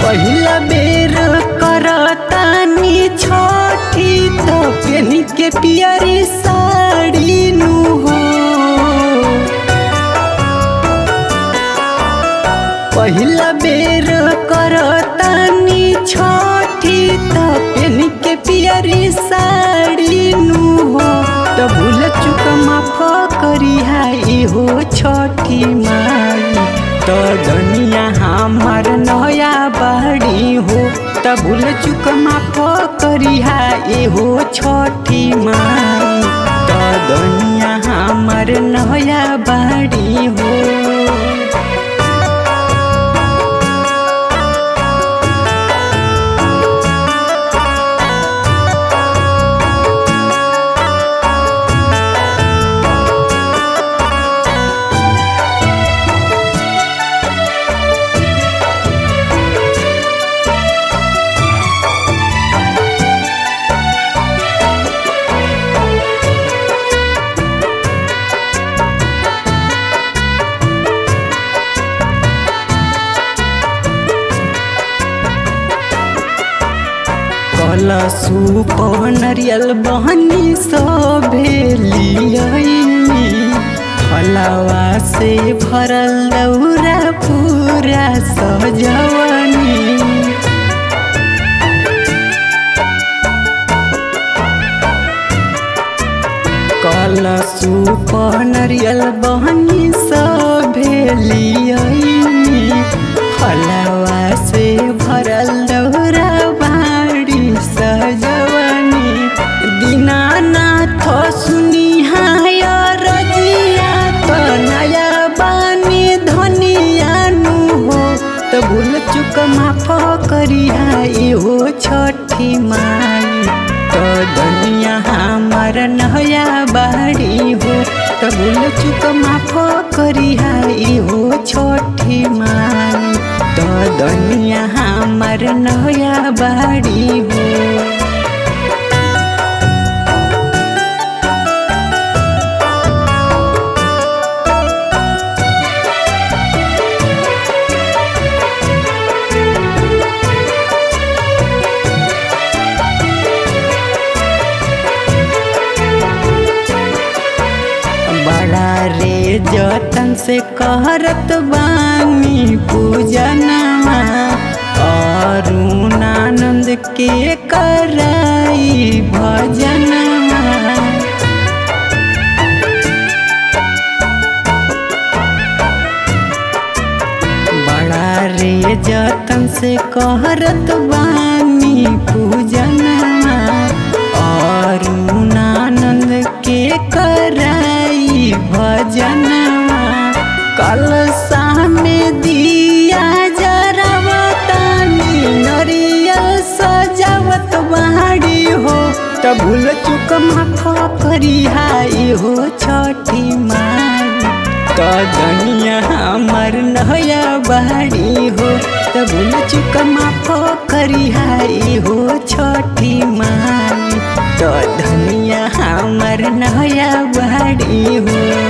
पहिला बेर करतानी छठी तो पेनी के पियरी साड़ी नु हो पहिला बेर करतानी छठी तो पेनी के पियरी साड़ी नु हो तो भूल चुक माफ करी हाई हो छठी माई तो दुनिया हमार नया बाड़ी हो त भूल चुक माफ करी हाई हो छठी माई तो दुनिया हमार नया बाड़ी हो कलसु नरियल बहनी सभेलियनी फलवा से भरल दौरा पूरा सजवनी कलसु नरियल बहनी सभेलियनी फलवा से भरल दौरा बाड़ी सजवनी दीनानाथ सुनी हाय रजिया तो नया बानी धनियानु हो तो भूल चुक माफ करी हाई हो छठी माई तो दुनिया हमार नया बाड़ी हो तो भूल चुक माफ करी हाई हो छठी माई तो दुनिया हमार नया बाड़ी हो बड़ा रे जतन से कहरत बानी पूजनमा अरुणानंद के कराई भजनमा बड़ा रे जतन से कहरत बानी पूजनमा अरुणानंद के कराई भजनमा कल सामे दिया जरावतानी नरियल सजावत बाड़ी हो त भूल चुक माफ करी हाई हो छठी माई त दुनिया हमार नया बाड़ी हो त भूल चुक माफ करी हाई हो छठी माई तो धनिया हमार नया बाड़ी हो